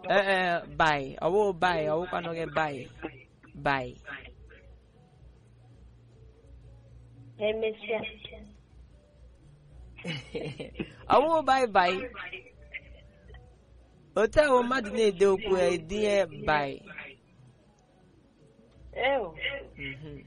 ee ee bai ọwụ bai ọwụkwanụ gị bai bai Emesịa. ọwụ bai bai otu ahụ mmadụ na-ede okwu ya edinye bai Ew. Mhm.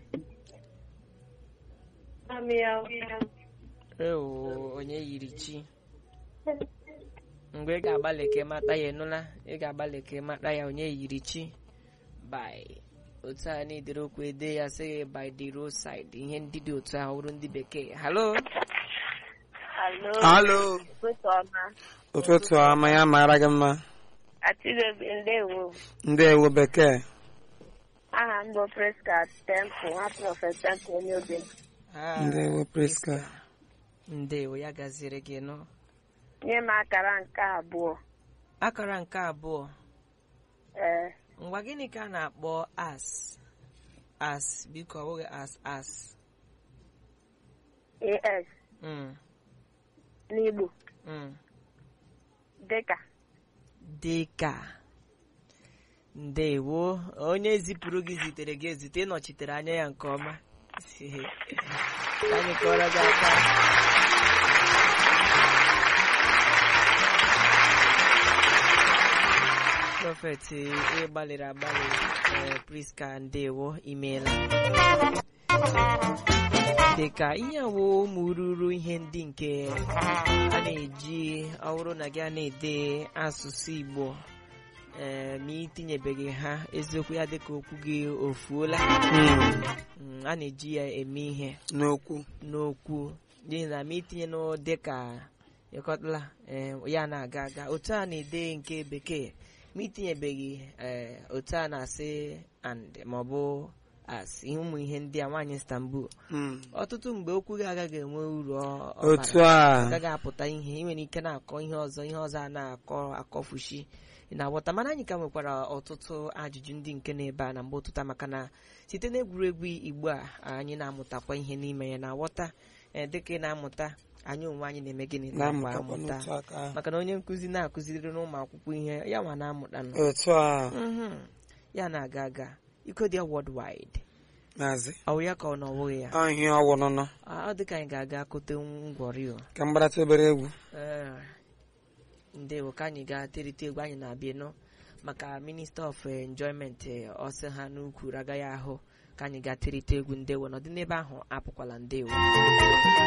Amị ya. Ewo, onye yiri chi mgbe ị ga-agbalị ka ị mata ya ịnụla ị ga-agbalị ka ị mata ya onye yiri chi by otu a na-edere okwu ede ya sị gị by the roadside ihe ndị dị otu ahụ bụrụ ndị bekee halo Alo. Alo. Ụtụtụ ọma. Ụtụtụ ọma ya mara gị mma. Atidobi ndewo. Ndewo bekee. Aha m bụ Priska Temple, nwa prọfet Temple onye obe. Ah, Ndewo Priska. ndewo ya gaziri gị nọ Nye m akara nke abụọ. akara nke abụọ Ee. ngwa gịnị ka a na-akpọ as as biko ọ bụghị as as AS Mm, n'Igbo. mm. Dịka. dịka ndewo onye zipụrụ gị zitere gị ezite ịnọchitere anya ya nke ọma Ka anyị kọrọ gị aka prọfet ị gbalịrị agbalị ee, priska ndewo imeela dịka ihe wo ụmụ ruru ihe ndị nke a na-eji ọ bụrụ na gị a na-ede asụsụ Igbo ee ma itinyebeghị ha eziokwu ya dịka okwu gị ofuola Mm, Mm, a na-eji ya eme ihe N'okwu. n'okwu n'ihi na ma itinye n'o dịka ịkọtala ee, ya na-aga aga otu a na-ede nke bekee ma itinyebeghị ee, otu a na-asị and maọbụ as ihe ụmụ ihe ndị a nwaanyị Istanbul Mm. ọtụtụ mgbe okwu gị agaghị enwe uru ọ- ọ Otu bara. a. agaghị apụta ihe ị nwere ike na-akọ ihe ọzọ ihe ọzọ a na-akọ akọfushi ị na-aghọta mana anyị ka nwekwara ọtụtụ ajụjụ ndị nke na-ebe a na mgbe ụtụta maka na site n'egwuregwu igbo a anyị na-amụtakwa ihe n'ime ya na-aghọta ee, dịka ị na-amụta anyị onwe anyị na-eme gịnị na-akwa Na-amụtakwa amụta n'otu aka ahụ. maka na onye nkụzi na-akụziri n'ụmụ akwụkwọ ihe ya nwa na-amụta nọ Otu a. Mhm. ya na-aga aga iko dị worldwide Maazị. ọ bụ ya ka ọ na ọ bụghị ya Ọ ihe ọwụ nụnụ. ọ dị ka anyị ga-aga kote ngwọrị o Ka m gbarata obere egwu. Ee, ndewo ka anyị gaa terite egwu anyị na-abịa nọ maka minista of enjoyment eh, ọsị ha n'ukwu agaghị ahụ ka anyị gaa terite egwu ndewo n'ọdị n'ebe ahụ apụkwala ndewo